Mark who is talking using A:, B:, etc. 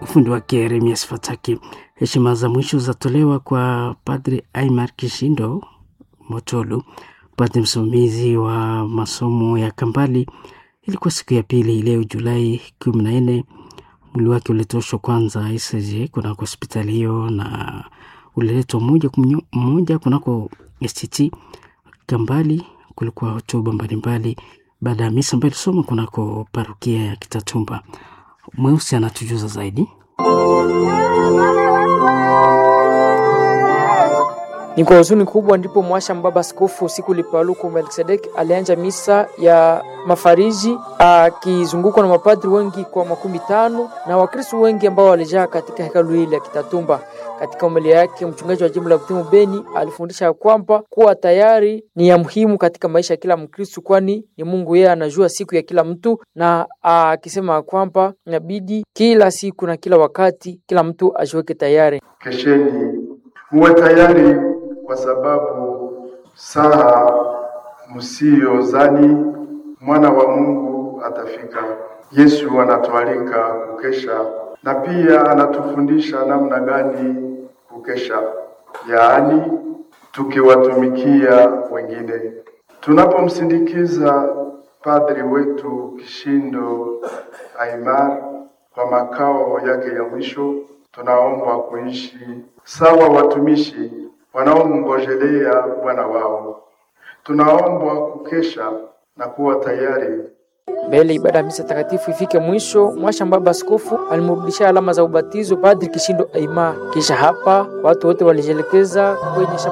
A: ufundi wake Yeremias Fataki. Heshima za mwisho zatolewa kwa Padre Aimar Kishindo Motolu, padre msimamizi wa masomo ya Kambali. Ilikuwa siku ya pili leo Julai kumi na nne. Mwili wake ulitoshwa kwanza ICJ kunako hospitali hiyo na uliletwa moja mmoja kunako STT Kambali. Kulikuwa hotuba mbalimbali baada ya misa ambayo ilisoma kunako parokia ya Kitatumba. Mweusi anatujuza zaidi.
B: Ni kwa huzuni kubwa ndipo mwasha mbaba askofu siku lipaluku Melkisedek alianja misa ya mafariji akizungukwa na mapadri wengi kwa makumi tano na wakristo wengi ambao walijaa katika hekalu hili ya Kitatumba. Katika homilia yake, mchungaji wa jimbo la Butembo Beni alifundisha kwamba kuwa tayari ni ya muhimu katika maisha ya kila Mkristo, kwani ni Mungu yeye anajua siku ya kila mtu, na akisema kwamba inabidi kila siku na kila wakati kila mtu ajiweke tayari.
C: Kesheni, muwe tayari kwa sababu saa msiyozani mwana wa Mungu atafika. Yesu anatualika kukesha na pia anatufundisha namna gani kukesha, yaani tukiwatumikia wengine. Tunapomsindikiza padri wetu Kishindo Aimar kwa makao yake ya mwisho, tunaombwa kuishi sawa watumishi wanaomngojelea Bwana wao. Tunaombwa kukesha na kuwa tayari
B: mbele ibada ya misa takatifu ifike mwisho. Mwasha mbaba askofu alimrudishia alama za ubatizo Padri Kishindo Aimar. Kisha hapa watu wote walijielekeza kwenye